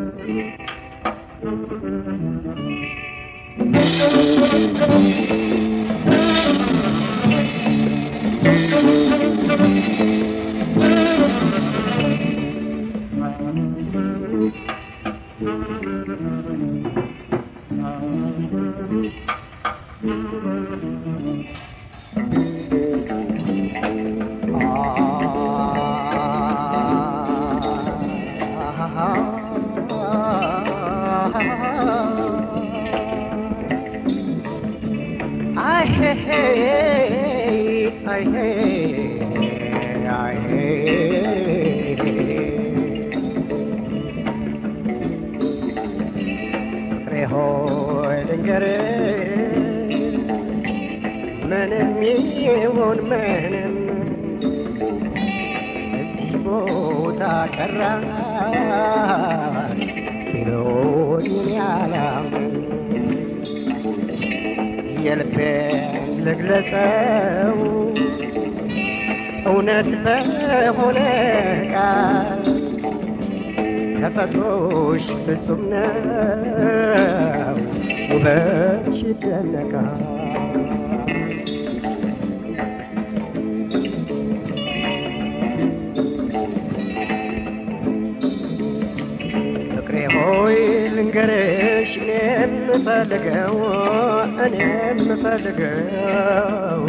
I hey, I hey, I hey. ፍቅሬ ሆይ ልንገርህ ምንም ይሁን ምንም እዚህ ቦታ ቀራ ቢሎኝ ያላምን የልቤን ልግለጸው እውነት በሆነ ቃል ተፈጥሮሽ ፍጹም ነው ውበትሽ ይደነቃል ፍቅሬ ሆይ ልንገርሽ እኔ የምፈልገው እኔ የምፈልገው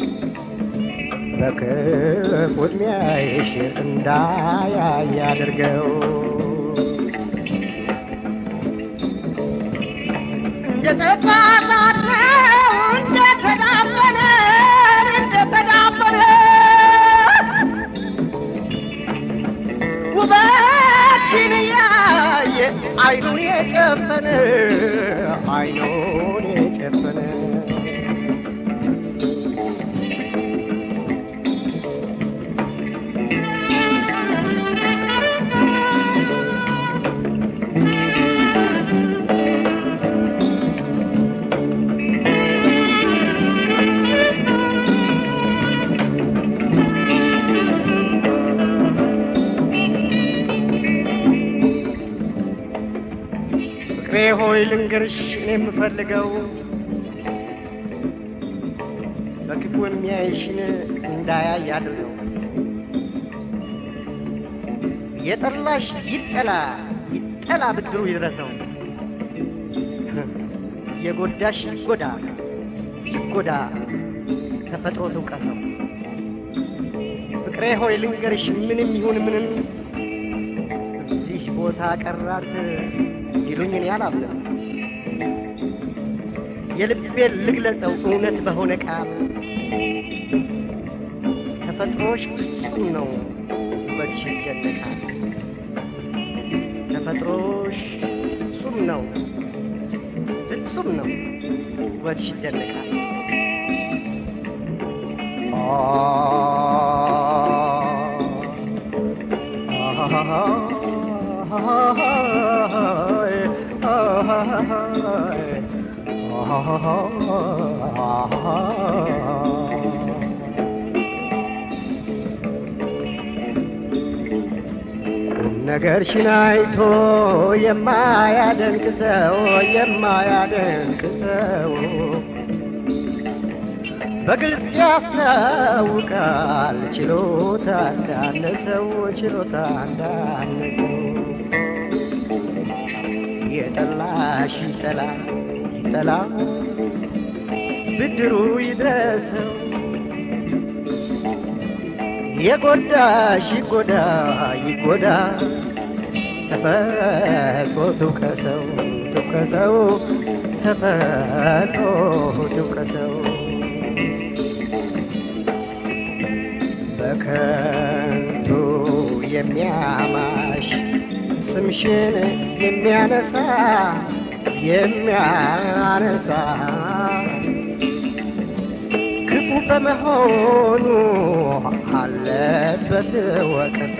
በክፉ ዕድሜሽ እንዳያይ አድርገው እንደተባባለ እንደተዳበለ እንደተዳበለ ውበትሽን ያየ አይኑን የጨፈነ አይኑን የጨፈነ ፍቅሬ ሆይ ልንገርሽ እኔ የምፈልገው በክፉ የሚያይሽን እንዳያይ አድርገው። የጠላሽ ይጠላ ይጠላ ብድሩ ይድረሰው። የጎዳሽ ይጎዳ ይጎዳ ተፈጥሮ ትውቀሰው። ፍቅሬ ሆይ ልንገርሽ ምንም ይሁን ምንም እዚህ ቦታ ቀራት ይሉኝ እኔ አላምንም። የልቤን ልግለጸው እውነት በሆነ ቃል ተፈጥሮሽ ፍጹም ነው ውበትሽ ይደነቃል። ተፈጥሮሽ ፍጹም ነው ፍጹም ነው ውበትሽ ይደነቃል። ነገርሽን አይቶ የማያደንቅ ሰው የማያደንቅ ሰው በግልጽ ያስታውቃል ችሎታ እንዳነሰው ችሎታ እንዳነሰው የጠላሽ ይጠላ ይጠላ ብድሩ ይድረሰው የጎዳሽ ይጎዳ ይጎዳ ተፈጥሮ ትውቀሰው ትውቀሰው ተፈጥሮ ትውቀሰው በከንቱ የሚያማሽ ስምሽን የሚያነሳ የሚያነሳ ክፉ በመሆኑ አለበት ወቀሳ።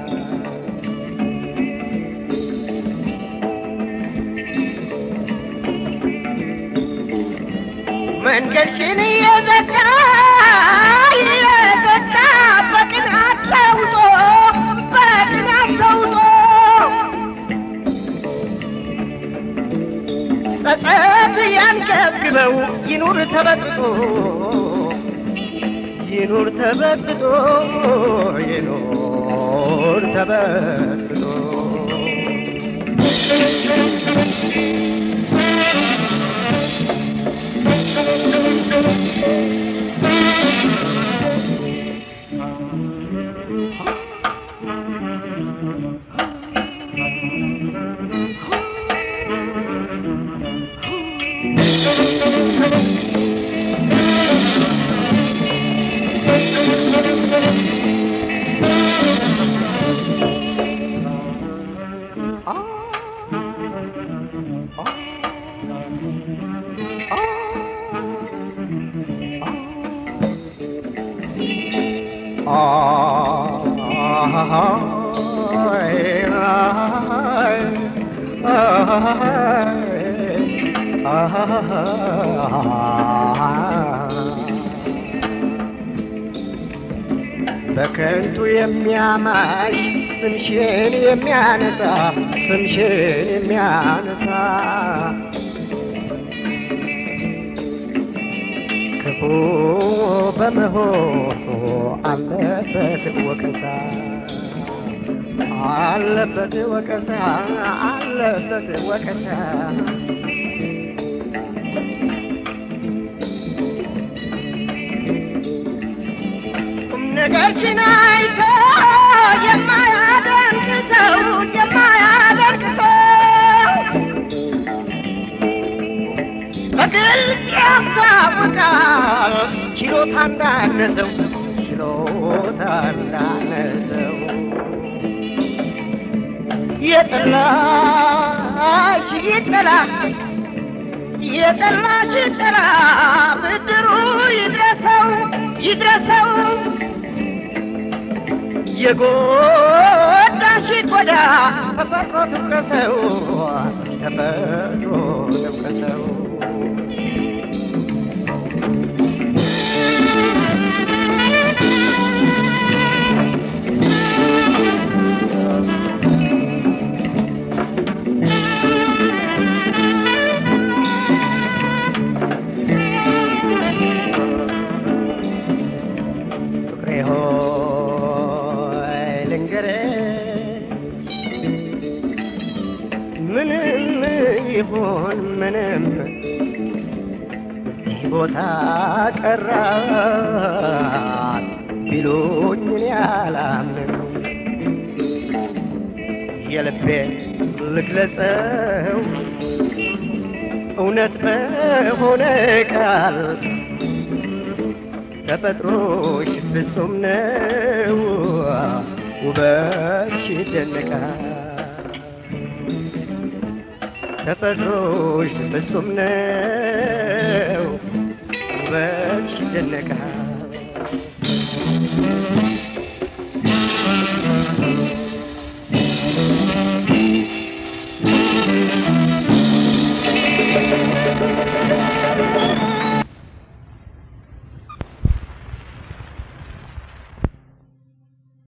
መንገድሽን እየዘጋ እየዘጋ በቅናት ተውጦ በቅናት ተውጦ ይኑር ተበጥቶ ይኑር ተበጥቶ ይኑር ተበጥቶ በከንቱ የሚያማሽ ስምሽን የሚያነሳ ስምሽን የሚያነሳ ክፉ በመሆኑ አለበት ወቀሳ አለበት ወቀሳ አለበት ወቀሳ ቁም ነገርሽን አይቶ የማያደንቅ ሰው የማያደንቅ ሰው በግልጽ ያስታውቃል ችሎታ እንዳነሰው ችሎታ እንዳነሰው የጠላሽ ይጠላ የጠላሽ ይጠላ ብድሩ ይድረሰው ይድረሰው የጎዳሽ ጎዳ ተፈጥሮ ትውቀሰው ተፈጥሮ ትውቀሰው ፍቅሬ ሆይ ልንገርህ ምንም ይሁን ምንም እዚህ ቦታ ቀራት ቢሉኝ እኔ አላምንም የልቤ ልግለጸው እውነት በሆነ ቃል ተፈጥሮሽ ፍጹም ነው፣ ውበትሽ ይደነቃል። ተፈጥሮሽ ፍጹም ነው፣ ውበትሽ ይደነቃል።